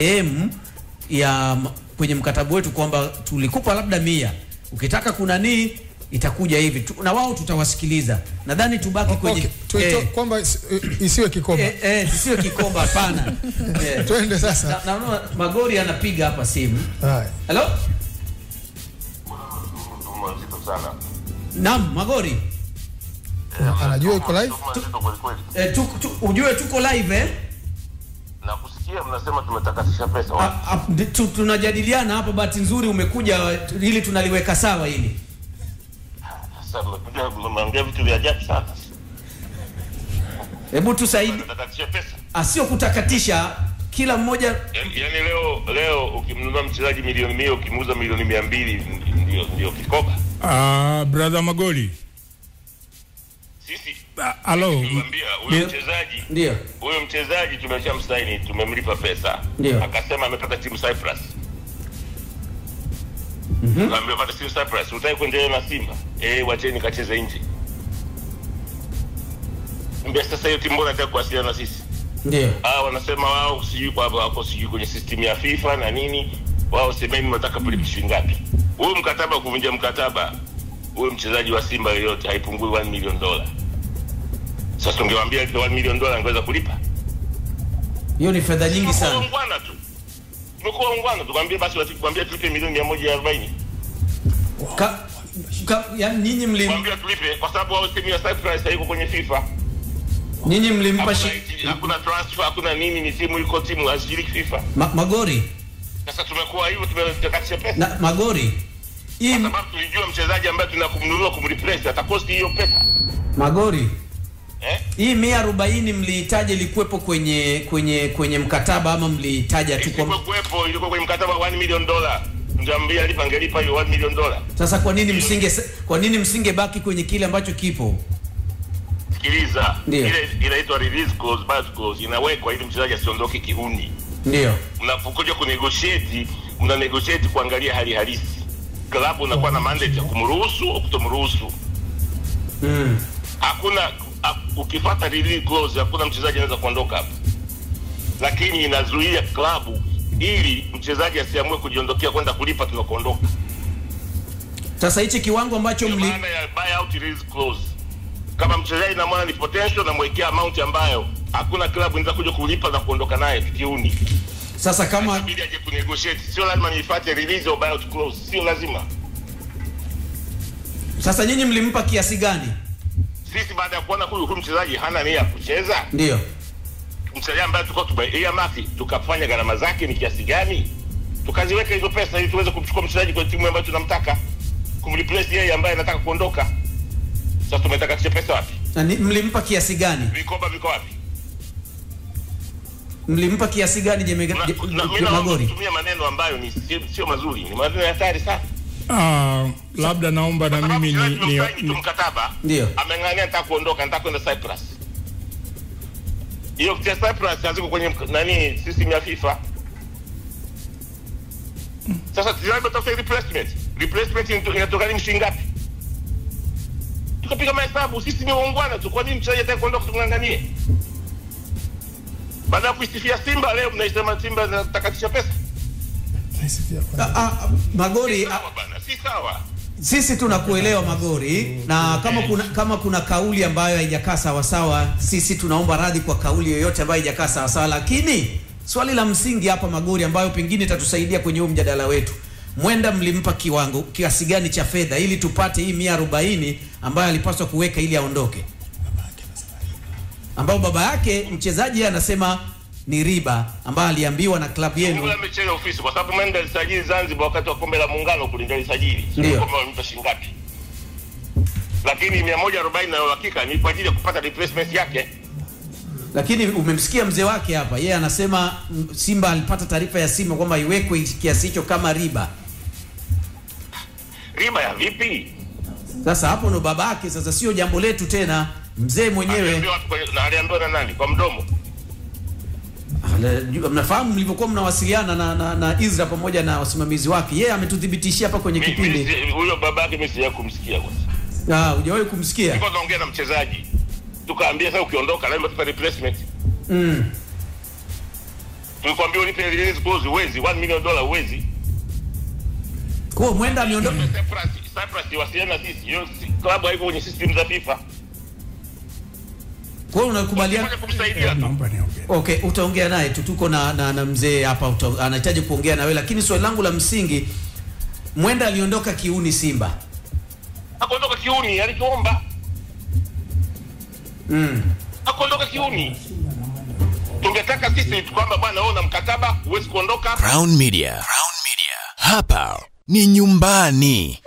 m ya m- kwenye mkataba wetu kwamba tulikupa labda mia, ukitaka kunanii itakuja hivi tu, na wao tutawasikiliza. Nadhani tubaki kwenye Okay, tuito, eh, kwamba isi- isiwe kikoba. eh, eh, tusiwe kikomba, hapana. Eh. Twende sasa. Na- Naona Magori anapiga hapa simu. Haya. Hello? Huduma nzito sana. Naam, Magori. Anajua iko live? Huduma nzito kweli kweli. Eh, tu, tu, ujue tuko live eh? Na kusikia mnasema tumetakatisha pesa. A- a- ndi- tu- tunajadiliana hapa, bahati nzuri umekuja ili tunaliweka sawa hili. Sasa mmekuja mmeongea vitu vya ajabu sana. Hebu tusaidi, Tunatakatisha pesa. asio kutakatisha kila mmoja. Yaani yaani leo leo ukimnunua mchezaji milioni mia ukimuuza milioni mia mbili ndio ndio kikoba. Ah, brother Magoli. Sisi Ah, Hello. tulimwambia huyo Ndio. mchezaji Ndio, huyo mchezaji tumeshamsaini, tumemlipa pesa, Ndio. akasema amepata timu Cyprus. Mm-hmm. Amepata timu Cyprus, utaki kuendelea na Simba? Eh, wacheni kacheze nje. Mbia sasa hiyo timu mbona nataka kuwasiliana na sisi? ndio. Ah, wanasema wao sijui kwa wako sijui kwenye system ya FIFA na nini. Wao semeni mnataka kulipa shilingi ngapi? Huyo mkataba kuvunja mkataba, huyo mchezaji wa Simba yoyote haipungui 1 million dola. Sasa tungewaambia ile 1 million dola angeweza kulipa. Hiyo ni fedha nyingi Tumekuwa sana. ungwana tu. Tumekuwa ungwana tukwambie basi watukwambia tulipe milioni 140. Ka, ka, ya, nyinyi mlim, Kwambia tulipe kwa sababu wao timu ya Cyprus haiko kwenye FIFA. nyinyi mlimpa Hakuna, shi, iti- hakuna transfer, hakuna nini, ni timu iko timu hazishiriki FIFA. ma, Magori Sasa tumekuwa hivyo tumetakatisha pesa. na Magori hii kwa sababu tulijua mchezaji ambaye tunakumnunua kumreplace atakosti hiyo pesa Magori eh? hii mia arobaini mlihitaji ilikuwepo kwenye kwenye kwenye mkataba ama mlihitaja tu Ilikuwa kwa kuwepo, ilikuwa kwenye mkataba wa 1 million dollar, ngeambia lipa, angelipa hiyo 1 million dollar. sasa? Kwa nini msinge kwa nini msingebaki kwenye kile ambacho kipo? Sikiliza, Ndio. ile inaitwa release clause, buyout clause inawekwa ili mchezaji asiondoke kihuni. Ndio, Mnapokuja kunegotiate, mna negotiate kuangalia hali halisi. Klabu unakuwa na mandate ya kumruhusu au kutomruhusu. mm. hakuna ha- ukifuata release clause hakuna mchezaji anaweza kuondoka hapo, lakini inazuia klabu ili mchezaji asiamue kujiondokea kwenda kulipa tunakuondoka. Sasa hichi kiwango ambacho Ndio mli maana ya buyout release clause. Kama mchezaji namwona ni potential, namwekea amount ambayo hakuna klabu inaweza kuja kulipa na kuondoka naye kiuni. sasa kama Inabidi aje kunegotiate, sio lazima nifuate release au buyout clause, sio lazima. sasa nyinyi mlimpa kiasi gani? Sisi baada ya kuona huyu huyu mchezaji hana nia ya kucheza, Ndio, mchezaji ambaye tulikuwa tumeia maki tukafanya gharama zake ni kiasi gani, tukaziweka hizo pesa ili tuweze kumchukua mchezaji kwenye timu ambayo tunamtaka kumreplace yeye ambaye anataka kuondoka. Sasa tumetakatisha pesa wapi? na ni- mlimpa kiasi gani? Vikoba viko wapi? Mlimpa kiasi gani Jeme- Na- Je- na- mimi Je- naomba Magori? kutumia maneno ambayo ni sio, sio mazuri, ni maneno ya hatari sana. Ah, labda naomba na Sababu mimi ni, mchezaji ni, tumemsaini tu ni mkataba, Ndio. ameng'ang'ania nataka kuondoka, nataka kwenda Cyprus. Hiyo ya Cyprus haziko kwenye mk- nani system ya FIFA. Sasa lazima tutafute replacement. Replacement inato- inatoka ni shilingi ngapi? Tukapiga mahesabu, sisi ni waungwana tu. Kwa nini mchezaji ataka kuondoka tung'ang'anie? Baada ya kuisifia Simba leo mnaisema Simba inatakatisha pesa. Ah, ah, Magori, ah, Sawa bana, si sawa. sisi tunakuelewa Magori, na kama kuna kama kuna kauli ambayo haijakaa sawa sawa, sisi tunaomba radhi kwa kauli yoyote ambayo haijakaa sawa sawa, lakini swali la msingi hapa Magori, ambayo pengine itatusaidia kwenye huu mjadala wetu, mwenda mlimpa kiwango kiasi gani cha fedha ili tupate hii mia arobaini ambayo alipaswa kuweka ili aondoke, ambao baba yake mchezaji yeye anasema ni riba ambayo aliambiwa na klabu yenu. Mungu amechelewa ofisi kwa sababu Mende alisajili Zanzibar wakati wa kombe la muungano kule ndio alisajili. Ndio. Sio kwamba walimpa shilingi ngapi. Lakini 140 na uhakika ni kwa ajili ya kupata replacement yake. lakini umemsikia mzee wake hapa, yeye anasema mm, Simba alipata taarifa ya Simba kwamba iwekwe kiasi hicho kama riba. Riba ya vipi? Sasa hapo ndo babake, sasa sio jambo letu tena, mzee mwenyewe. Aliambiwa watu kwenye- na aliambiwa na nani? Kwa mdomo. Ale- ju- Mnafahamu mlivyokuwa mnawasiliana na, na, na Izra pamoja na wasimamizi wake, yeye ametuthibitishia hapa kwenye Mi- mi- kipindi. si- Huyo babake mimi sijawahi kumsikia kwanza. Ah, hujawahi kumsikia? Tulikuwa tunaongea na mchezaji. Tukaambia sasa ukiondoka lazima tupa replacement. Mm. tulikwambia ulipe release clause uwezi 1 million dollar uwezi Kwa hiyo Mwenda ameondoka. Cyprus Cyprus wasiliana na sisi hiyo si- klabu haiko kwenye system za FIFA Kwa hiyo unakubaliana Fanya kumsaidia tu Naomba niongee. Okay, utaongea naye tu, tuko na, na, na mzee hapa uta- anahitaji kuongea na wewe, lakini swali langu la msingi, Mwenda aliondoka kiuni Simba. akondoka kiuni alichoomba Mm. akondoka kiuni tungetaka sisi kwamba bwana wewe una mkataba huwezi kuondoka Crown Media. Crown Media. Hapa ni nyumbani.